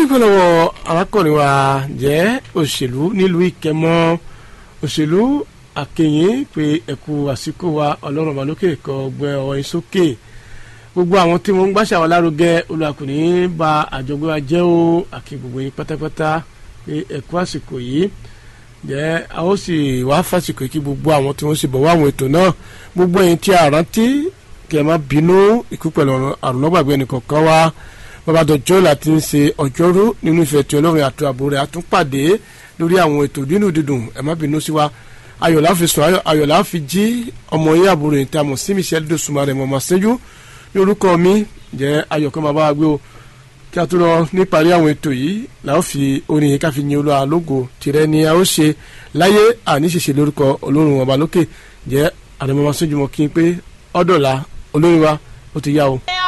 adúgbò lọ́wọ́ arákùnrin wa jẹ́ òṣèlú nílùú ìkẹmọ́ òṣèlú àkẹyìn pé ẹ̀kú àsìkò wa ọlọ́run ọba lókè kọ́ gbẹ ọwọ́ yín sókè gbogbo àwọn tí wọ́n ń gbàṣà wa lárugẹ olùwàkùnrin ba àjọgbé wa jẹ́ o àkí gbogbo yín pátápátá pé ẹ̀kú àsìkò yìí jẹ́ a ó sì wá fásìkò yìí kí gbogbo àwọn tí wọ́n sì bọ̀ wá àwọn ètò náà gbogbo ẹ̀yin tí a rántí kí ẹ má bínú ikú pẹ̀lú àrùn lọ́gbàgbé ẹnìkọ̀ọ̀kan wa bàbá dọjọ́ láti ń ṣe ọjọ́rú nínú ìfẹ́ tí ọlọ́run àti ààbò rẹ̀ àtúnpàdé lórí àwọn ètò dínú dídùn ẹ má bínú sí wa ayọ̀lá fi sùn ayọ̀lá fi jí ọmọ yín àbúrò yìí tí a mọ̀ sí michelle dosùnmọ́ rẹ̀ mọ̀ máa ṣẹ́jú ní orúkọ mi jẹ́ ayọ̀kọ́ máa bá wa gbé o kí a tó lọ níparí àwọn ètò yìí làá fi orin yìí ká fi yin olúwa lógo tìrẹ ni a ó ṣe láyé àníṣeṣe lórúkọ olórun ọba lókè jẹ́ àdèmọ́ máa ṣẹ́jú mọ́ kí n pé ọ̀dọ̀la olórin wa ó ti yá o.